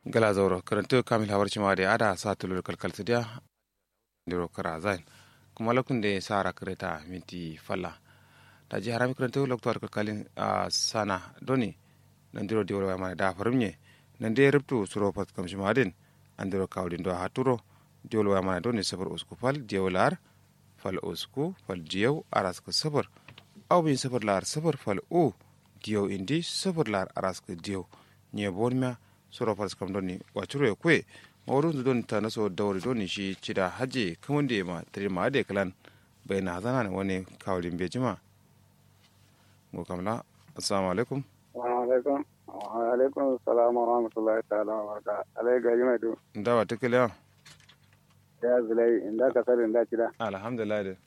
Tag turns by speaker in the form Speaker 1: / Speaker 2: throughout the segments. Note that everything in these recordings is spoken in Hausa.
Speaker 1: gala zauro karanto kamil hawar cima da ada sa tulur kalkal sidiya ndiro kara zain kuma lokun da sara kreta minti falla ta ji harami karanto loktor kalkalin a sana doni nan diro di wala mana da farumye nan de rubtu suro pat kam cima din andiro kawlin do haturo di wala mana doni sabar usku fal diolar fal usku fal diyaw araska sabar aw bin sabar lar sabar fal u diyaw indi sabar lar araska diyaw nye bonmia soro fas kam doni wacuro e kwe mawrun don ta naso dawri doni shi cida haji kamunde ma tiri ma ade kalan bai na zana ne wani kawalin bai jima go kamla assalamu alaikum
Speaker 2: wa alaikum wa alaikum assalam wa rahmatullahi ta'ala wa baraka alai gaji mai du
Speaker 1: ndawa tikile ya
Speaker 2: ya zulai inda ka sari inda cida
Speaker 1: alhamdulillah de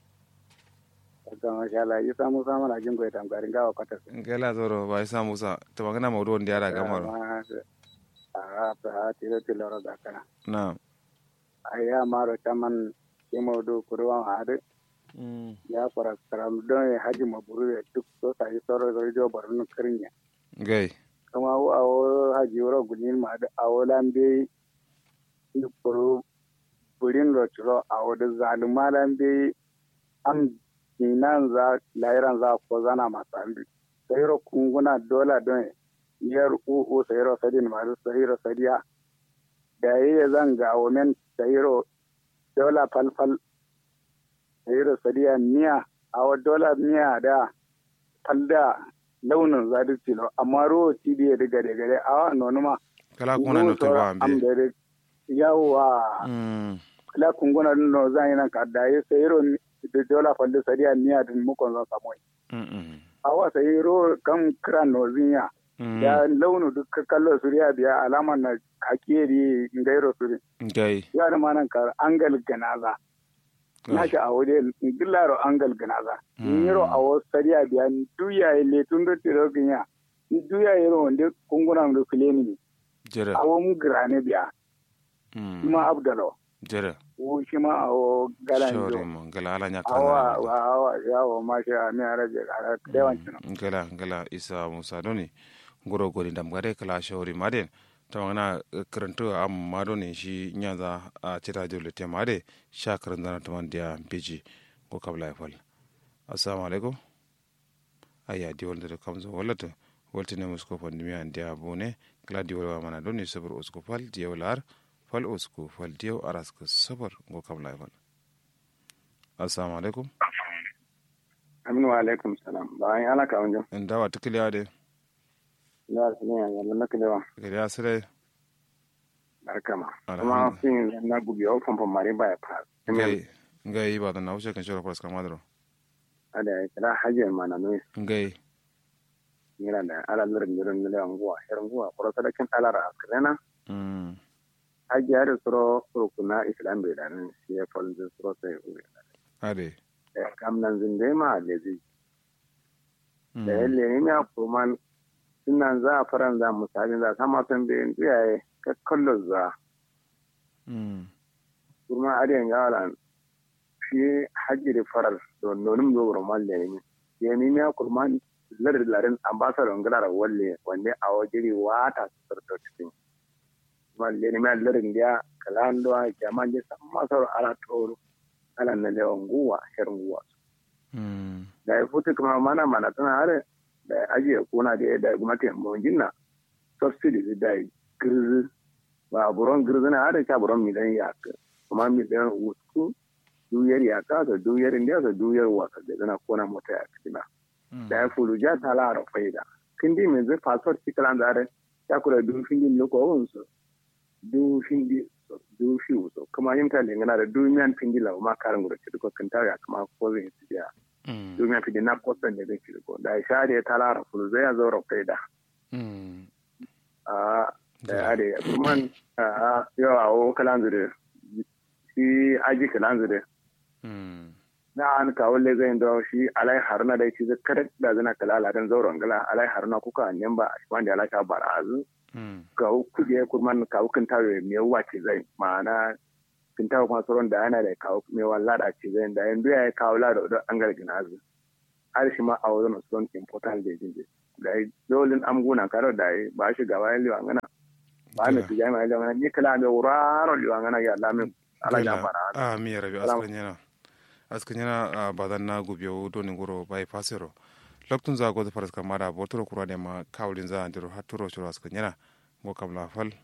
Speaker 2: ta masha Allah yi samu samu na jin goyi tamgarin gawa kwatar
Speaker 1: ngela zoro ba isa musa to magana mawdu wanda yara gamaro
Speaker 2: a ta tilo tilo ro da kana
Speaker 1: na
Speaker 2: aya maro taman kimo do kurwa hade ya fara karam don haji maburu duk so sai soro do jo barun karinya
Speaker 1: gai
Speaker 2: kama wo awo haji woro gunin ma da awo lambe ni puru burin ro churo awo da zaluma lambe am kinan za lairan za ko zana masambi sai ro kunguna dola don yar uku sayiro sadin masu sayiro sadiya da yi zan ga women sayiro dola falfal sayiro sadiya miya a wa dola miya da falda launin zadi tilo amma ruwa tidi ya diga da gare a wa nonuma
Speaker 1: kala kuna no to ba ambe
Speaker 2: yawa kala kunguna no zan yi nan ka da yi sayiro da dola falda sadiya miya din mukon zan samu a wa sayiro kan kiran nozinya ya launu duk kallo suriya biya alaman na hakeri ngairo suri
Speaker 1: gai
Speaker 2: ya da manan kar angal ganaza na shi a wuri gillaro angal ganaza yiro a wasu sariya biya duya ile tun da tiro ginya duya yiro wanda kungunan da kuleni
Speaker 1: jere
Speaker 2: a wani grane biya kuma abdalo
Speaker 1: jere
Speaker 2: wo shi ma a wo galan
Speaker 1: shori
Speaker 2: jo
Speaker 1: mo ngala ala nya
Speaker 2: awa
Speaker 1: kana
Speaker 2: awa yawo ma shi a mi araje a dewancin
Speaker 1: ngala ngala isa musa doni ngoro gori ndam gare kala shori maden tawangana karanto am mado ne shi nyaza a cita jole te made sha karandana taman dia biji ko kabla fal assalamu alaikum aya di wolde kamzo wallata woltine musko fandimi an dia bone kala di wolwa mana doni sabr usko fal dia wolar fal usko fal dia araska sabar ko kabla fal assalamu alaikum
Speaker 2: aminu wa alaikum salam bayan ala ka wanjo
Speaker 1: ndawa tikiliya de
Speaker 2: da su ne yanzu na kilewa
Speaker 1: gari asire
Speaker 2: barkama kuma
Speaker 1: Alhamdulillah.
Speaker 2: fin na gubi o famfon mari ba ya fa
Speaker 1: ngai ngai ba da na wuce kan shora faras kamadro
Speaker 2: ada ya kira hajiyar mana ne
Speaker 1: ngai
Speaker 2: ngira da ala lirin lirin lirin nguwa hirin nguwa kuro sadakin alara akrena
Speaker 1: mm
Speaker 2: hajiyar da suro rukuna islam bai da nan shi ya falzin suro sai uri
Speaker 1: ade
Speaker 2: da kam nan zinde ma lezi
Speaker 1: Mm.
Speaker 2: da yalle ne ya kuma sunan za a faran za musabin za sama san bayan iyaye ka kallo za
Speaker 1: Mm.
Speaker 2: kuma adiyan gawalan shi hajji da farar da nonin zo roman da ne ya nemi ya kurma larin larin ambasador ngara walle wanda a wajiri wata su sarta cikin kuma le nemi ya larin da kalan da jaman je sama sar ala toro ala na da nguwa herin nguwa
Speaker 1: Mm.
Speaker 2: da ya futu kuma mana mana tana hare da ya ajiye kuna da ya da gwamnati mun jinna subsidy da ya girzi ba buron girzi na hare ka buron midan ya kuma midan wusu duyar ya ka da duyar indiya da duyar wasa da zana kona mota ya kina
Speaker 1: Mm.
Speaker 2: da ya fulu ja ta la ra faida kindi min zai passport tikran da hare ya kula du findi loko wonso du findi so du fi so kuma yin ta lingana da du miyan findi la ma karan gura ci ko kan ta ya kuma ko zai ci ya
Speaker 1: Mm.
Speaker 2: domin fi na kosan da zai ko da sha da ya tara fulu zai ya zo rafai da
Speaker 1: Mm.
Speaker 2: a da ya da kuma a yau a wo kalan zure shi aji kalan zure
Speaker 1: Mm.
Speaker 2: na an kawo le zai da shi alai haruna da shi zakar da zana kala ladan zauren gala alai haruna kuka ne ba a shi wanda ya lashe bara azu
Speaker 1: Mm.
Speaker 2: ga kuje kurman kawo kan tawo me wace zai ma'ana kin tawo kuma sauran da yana da kawo me wallada ce zai da yanzu ya kawo lada da an gargina azu har shi ma a wajen son important da jinje da yi dolin amguna karo da yi ba shi gaba yin liwa ngana ba mi ti jami ala mana ni kala me wuraro liwa ngana ya lamin ala ya fara
Speaker 1: a mi rabi askan yana askan yana badan na gubiyo do ni goro bai fasero loktun za go da faras kamara botoro kura ne ma kawlin za andiro haturo shiro askan yana go kam la fal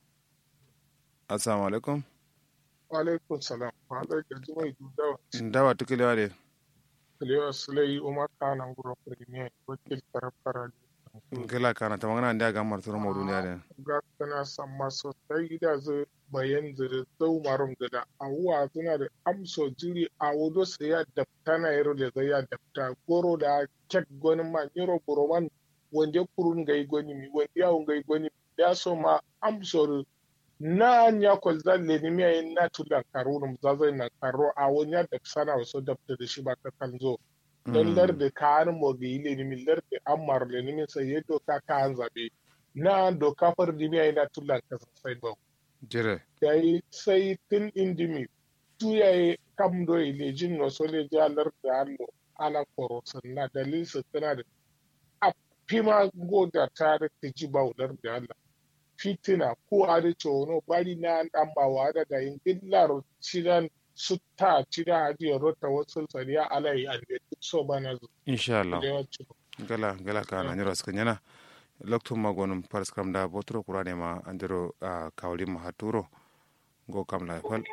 Speaker 1: assalamu alaikum
Speaker 3: wa alaikum salam wa alaikum jumai dudawa
Speaker 1: ndawa tukilewa de
Speaker 3: kalewa sulai umar kanan guro premier wakil tarafara
Speaker 1: gila kana ta magana da gamar turu mo duniya de
Speaker 3: ga kana samma sosai da zu bayan zira zau marum da awuwa suna da amso jiri a wudo sai ya dafta na yaro da zai ya dafta goro da kek gonin ma yaro buroman wanda kurun gai goni mi wanda yawon gai goni ya so ma amso na nya kwal zalle ni miya yin na tulan karo num zazai na karo a wani ya da sana wasu dafta da shi ba ka kan zo don larda ka an mo ga ile ni min larda an mar le ni min sai ya doka ka an zabe na doka far di miya na tulan ka sai ba
Speaker 1: jire
Speaker 3: dai sai tun indimi tu ya yi kam do ile jin no so le ja larda allo ala koro sanna dalil sa tana da a fima go da tare ta ji ba larda Allah fitina ko ada chono bari na dan bawa da da in dillar cidan sutta cida hadi rota wasu sariya alai an da so bana zu
Speaker 1: insha Allah gala gala kana nyoro askan yana loktum magonum paras kam da botoro kura ne ma andiro kawli ma haturo go kam la fal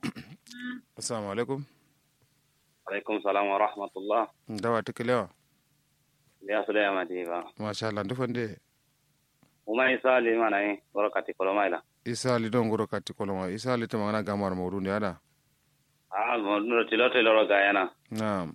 Speaker 1: assalamu alaikum
Speaker 4: alaikum salam wa rahmatullah
Speaker 1: dawa tukilewa
Speaker 4: ya su da yamma ba
Speaker 1: masha Allah dufande
Speaker 4: uma isa li mana yi goro kati koloma ila
Speaker 1: isa li don goro kati koloma isa li tamana gamar mawdu ne ada
Speaker 4: a mo tilo tilo ro gayana
Speaker 1: na'am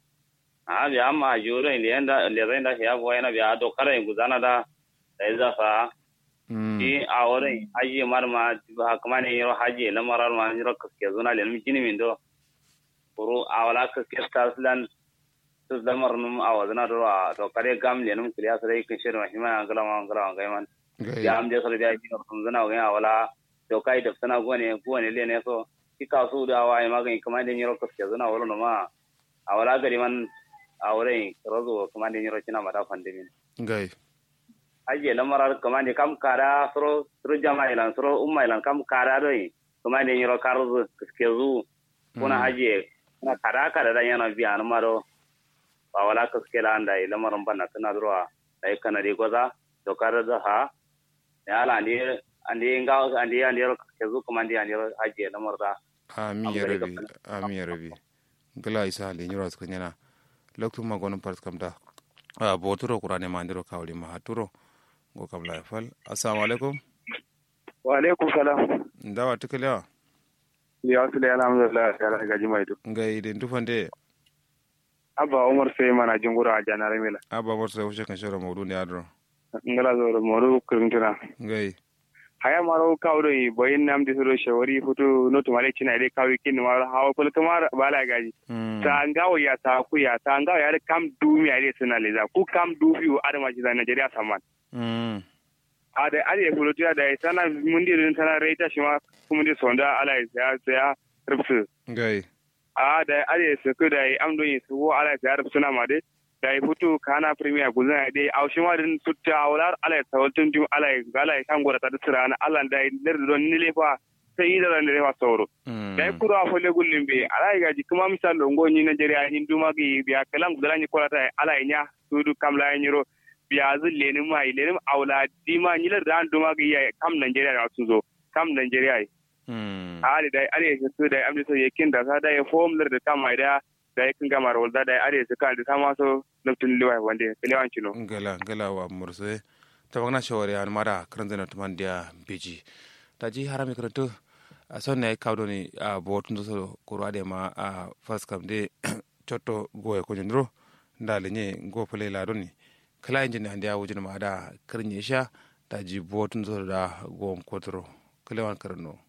Speaker 4: a bi amma juro in lienda lezenda ya bo yana bi ado kare guzana da da iza fa shi a wurin haji marma ha kuma ne yaro haji na marar ma yaro kaske zuna le mi kini min do kuru a wala kaske taslan tus da marnum a wazana do a to kare gam le num kliya sare kin shirin ma hima ngala ma ngala ma gaiman ya am je sare da ji kun zana ga wala to kai da sana gone gone le ne so ki ka su da wa ma ga kuma da yaro kaske zuna wala no ma a wala gari man a wurin rozo kuma da yaro kina mata fandimin
Speaker 1: gai
Speaker 4: aje lamarar kuma ne kam kara soro soro jama ilan soro umma ilan kam kara doi kuma ne yaro karzu kaske zu kuna aje na kara kara da yana biya na maro ba wala kaske la anda lamarin banna tana durwa dai kana de goza to kara da ha ya ala ni andi nga andi andi yaro kaske zu kuma andi andi aje lamar da
Speaker 1: amin ya rabi amin ya rabi gala isa le nyoro ska nyana loktu ma gonum part kam da a boturo qur'ane ma ndiro kawli ma haturo go kam la fal assalamu alaikum
Speaker 2: wa alaikum salam
Speaker 1: ndawa tukalewa
Speaker 2: ya su da alhamdulillah ya ga jimai duk
Speaker 1: ngai den tufande
Speaker 2: abba umar sai mana jingura a janar mila
Speaker 1: abba mor sai wuce kan shoro mawdu ne adro
Speaker 2: ngala zo moru kirintuna
Speaker 1: ngai
Speaker 2: haya maro kawdo yi boyin nam di soro shawari futu no to male china de kawi kin maro hawa kul kamar bala gaji ta ngawo ya ta ku ya ta ngawo ya kam du mi ale suna leza ku kam du fi ada ma jida Nigeria saman
Speaker 1: mm
Speaker 2: ada ale fulo tiya da sana mundi rin sana reita shima kuma di sonda ala ya ya rubsu
Speaker 1: ngai
Speaker 2: a da ale su ku da amdo yi su ala ya rubsu na ma de da ya fito kana premier guzan da a shi marin tutta awlar ala tawaltun dim ala gala kan gora ta tsira na ala da ler don nile fa sai yi da ran da fa sauro da kuro a fole gullin be ala ga ji kuma misal longo ni Nigeria hindu ma gi biya kalan gudala ni kolata ala nya sudu kamla nyiro biya zu leni mai leni awla dima ni ler dan duma gi ya kam Nigeria da su zo kam Nigeria
Speaker 1: mm
Speaker 2: ali dai ali su da amni so yakin da sa da ya form ler da kam mai da da ya kan gama rawar da are su kan da ta maso laftin liwai wanda liwan kino
Speaker 1: gala gala wa murse ta bagna shawari an mara karan zana tuman dia beji ta ji harami karanto a son ne kawdo ni a botun so kurwa de ma a fas kam de chotto goye ko nyndro ndale nye go pele la doni kala injin hande a wujin ma da karnye sha ta ji botun so da go kotro kalewan karno